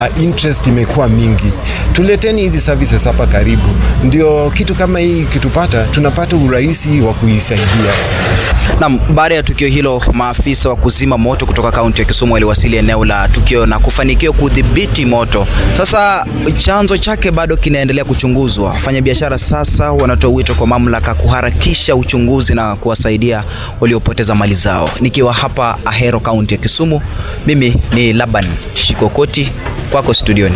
interest imekuwa mingi. Tuleteni hizi services hapa karibu, ndio kitu kama hii kitupata, tunapata urahisi wa kuisaidia. Naam, baada ya tukio hilo, maafisa wa kuzima moto kutoka kaunti ya Kisumu waliwasili eneo la tukio na kufanikiwa kudhibiti moto. Sasa chanzo chake bado kinaendelea kuchunguzwa. Wafanyabiashara sasa wanatoa wito kwa mamlaka kuharakisha uchunguzi na kuwasaidia waliopoteza mali zao. Nikiwa hapa Ahero, kaunti ya Kisumu, mimi ni Laban Shikokoti, kwako studioni.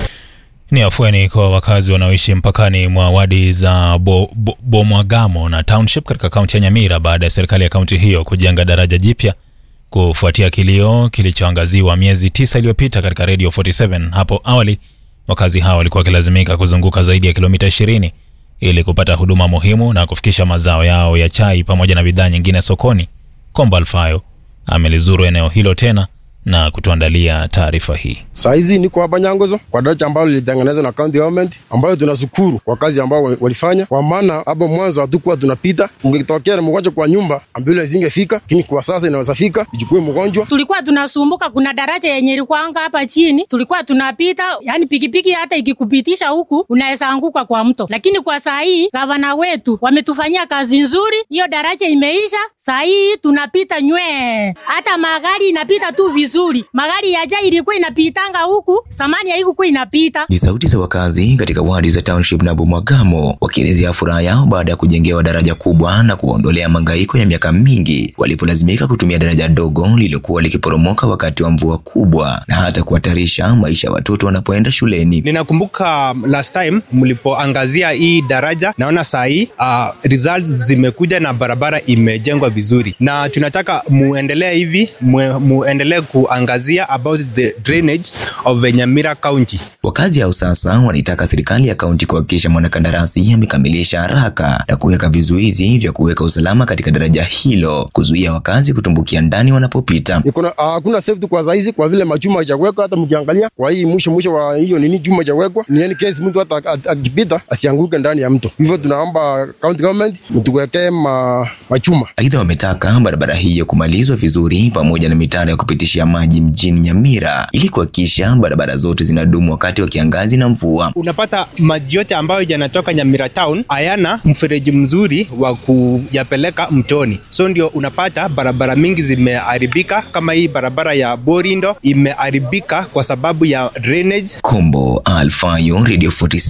Ni afueni kwa wakazi wanaoishi mpakani mwa wadi za Bo, Bo, Bomwagamo na Township katika kaunti ya Nyamira baada ya serikali ya kaunti hiyo kujenga daraja jipya kufuatia kilio kilichoangaziwa miezi tisa iliyopita katika Radio 47. Hapo awali wakazi hao walikuwa wakilazimika kuzunguka zaidi ya kilomita 20 ili kupata huduma muhimu na kufikisha mazao yao ya chai pamoja na bidhaa nyingine sokoni. Komba Alfayo amelizuru eneo hilo tena na kutuandalia taarifa hii. Saa hizi niko hapa Nyangozo kwa daraja ambalo lilitengenezwa na county government, ambayo tunashukuru kwa kazi ambao walifanya, kwa maana hapo mwanzo hatukuwa tunapita. Ungetokea na mgonjwa kwa nyumba, ambulance ingefika, lakini kwa sasa inaweza fika ichukue mgonjwa. Tulikuwa tunasumbuka, kuna daraja yenye ilikuwa hapa chini, tulikuwa tunapita, yani pikipiki hata ikikupitisha huku unaweza anguka kwa mto, lakini kwa saa hii gavana wetu wametufanyia kazi nzuri, hiyo daraja imeisha. Saa hii tunapita nywee, hata magari inapita tu vizuri vizuri. Magari ya jai ilikuwa inapitanga huku, samani haikuwa inapita. Ni sauti za wakazi katika wadi za Township na Bomwagamo wakielezea furaha yao baada ya kujengewa daraja kubwa na kuwaondolea mangaiko ya miaka mingi walipolazimika kutumia daraja dogo lililokuwa likiporomoka wakati wa mvua kubwa na hata kuhatarisha maisha ya watoto wanapoenda shuleni. Ninakumbuka last time mlipoangazia hii daraja, naona saa hii uh, results zimekuja na barabara imejengwa vizuri, na tunataka muendelee hivi, muendelee kuangazia about the drainage of Nyamira County. Wakazi hao sasa wanaitaka serikali ya kaunti kuhakikisha mwanakandarasi amekamilisha haraka na kuweka vizuizi vya kuweka usalama katika daraja hilo, kuzuia wakazi kutumbukia ndani wanapopita. Hakuna uh, safety kwa saizi kwa vile machuma hajawekwa. Hata mkiangalia kwa hii mwisho mwisho wa hiyo nini chuma hajawekwa, ni yani kesi mtu hata akipita asianguke ndani ya mto. Hivyo tunaomba county government mtuwekee ma, machuma. Aidha, wametaka barabara hiyo kumalizwa vizuri pamoja na mitaro ya kupitisha maji mjini Nyamira ili kuhakikisha barabara zote zinadumu wakati wa kiangazi na mvua. Unapata maji yote ambayo yanatoka Nyamira town hayana mfereji mzuri wa kuyapeleka mtoni, so ndio unapata barabara mingi zimeharibika. Kama hii barabara ya Borindo imeharibika kwa sababu ya drainage. Kombo Alfayo, Radio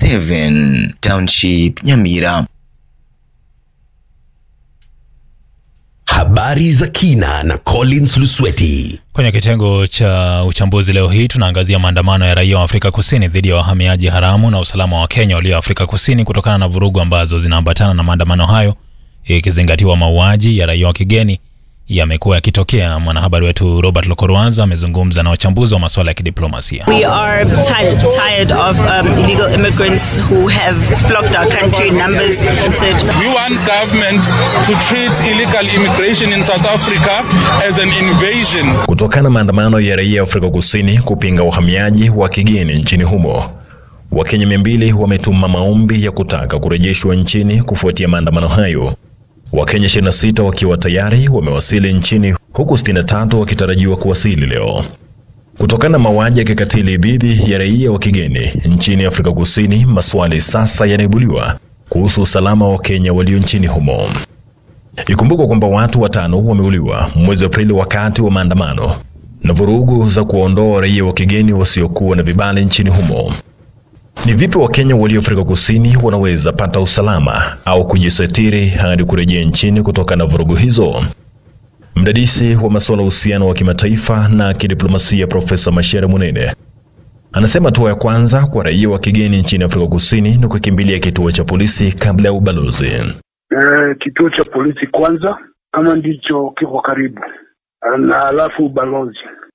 47 Township, Nyamira. Habari za kina na Collins Lusweti. Kwenye kitengo cha uchambuzi leo hii tunaangazia maandamano ya raia wa Afrika Kusini dhidi ya wahamiaji haramu na usalama wa Kenya walio Afrika Kusini kutokana na vurugu ambazo zinaambatana na maandamano hayo, ikizingatiwa mauaji ya raia wa kigeni yamekuwa yakitokea. Mwanahabari wetu Robert Lokorwanza amezungumza na wachambuzi wa masuala ya kidiplomasia. We are tired, tired of um, illegal immigrants who have flocked our country in numbers and said we want government to treat illegal immigration in South Africa as an invasion. Kutokana na maandamano ya raia wa Afrika Kusini kupinga uhamiaji wa kigeni nchini humo, Wakenya mia mbili wametuma maombi ya kutaka kurejeshwa nchini kufuatia maandamano hayo. Wakenya 26 wakiwa tayari wamewasili nchini huku 63 wakitarajiwa kuwasili leo. Kutokana na mauaji ya kikatili dhidi ya raia wa kigeni nchini Afrika Kusini, maswali sasa yanaibuliwa kuhusu usalama wa Kenya walio nchini humo. Ikumbukwa kwamba watu watano wameuliwa mwezi Aprili wakati wa maandamano na vurugu za kuondoa raia wa kigeni wasiokuwa na vibali nchini humo. Ni vipi Wakenya walio Afrika Kusini wanaweza pata usalama au kujisitiri hadi kurejea nchini kutokana na vurugu hizo? Mdadisi wa masuala ya uhusiano wa kimataifa na kidiplomasia Profesa Mashere Munene anasema hatua ya kwanza kwa raia wa kigeni nchini Afrika Kusini ni kukimbilia kituo cha polisi kabla ya ubalozi. E, kituo cha polisi kwanza kama ndicho kiko karibu, na alafu ubalozi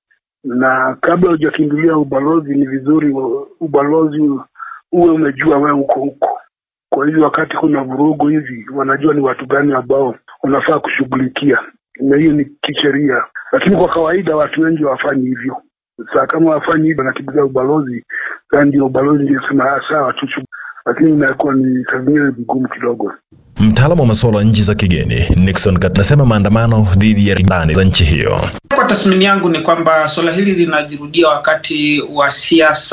na kabla hujakimbilia ubalozi, ni vizuri ubalozi uwe umejua wewe uko huko. Kwa hivyo wakati kuna vurugu hivi, wanajua ni watu gani ambao unafaa kushughulikia, na hiyo ni kisheria, lakini kwa kawaida watu wengi hawafanyi hivyo. Saa kama wafanyi hivyo, wanakimbilia ubalozi, saa ndio ubalozi ndio sema sawa tu, lakini inakuwa ni saa zingine vigumu kidogo. Mtaalamu wa masuala ya nchi za kigeni Nixon Kat anasema maandamano dhidi ya ndani za nchi hiyo. Kwa tathmini yangu ni kwamba suala hili linajirudia wakati wa siasa